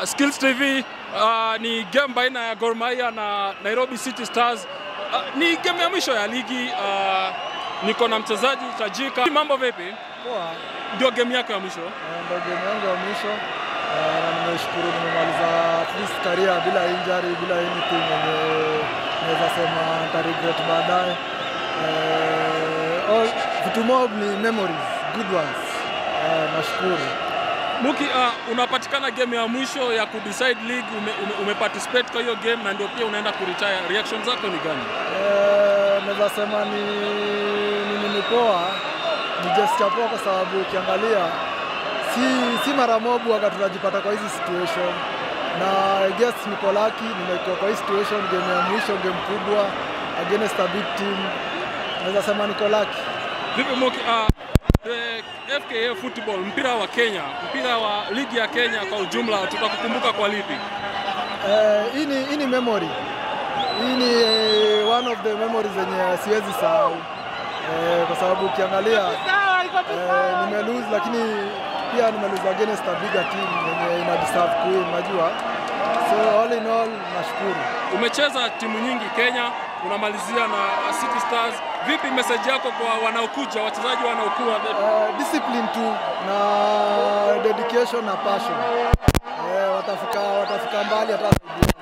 Uh, Skills TV uh, ni game baina ya Gor Mahia na Nairobi City Stars. Uh, ni game ya mwisho ya ligi. Uh, niko na mchezaji tajika. Mambo vipi? Poa, Ndio game yako ya mwisho. eh, ndo game yangu ya mwisho eh, na nimeshukuru nimemaliza at least career bila injury, bila anything yenye naweza sema nita regret baadaye. Eh, all- vitu mob ni memories, good ones. Eh, nashukuru. Muki, uh, unapatikana game ya mwisho ya kudecide league, ume, ume, umeparticipate kwa hiyo game na ndio pia unaenda kuretire. Reaction zako ni gani? Eh, naweza sema ni ni nini poa, ni gesture poa kwa sababu ukiangalia si, si mara mob waga tunajipata kwa hizi situation na I guess niko lucky nimekuwa kwa hii situation, game ya mwisho, game kubwa against a big team, naweza sema niko lucky. Vipi Muki, uh, the FKA football, mpira wa Kenya, mpira wa ligi ya Kenya kwa ujumla, tutakukumbuka kwa lipi? Eh, hii ni hii ni memory. Hii ni eh, one of the memories zenye siwezi sahau eh, kwa sababu ukiangalia eh, nime lose lakini pia nime lose against a bigger team yenye ina deserve kuwin, unajua. So all in all nashukuru. Umecheza timu nyingi Kenya, unamalizia na City Stars. Vipi message yako kwa wanaokuja, wachezaji wanaokuwa? Eh, discipline tu na dedication na passion. Eh, watafika watafika mbali hata zaidi.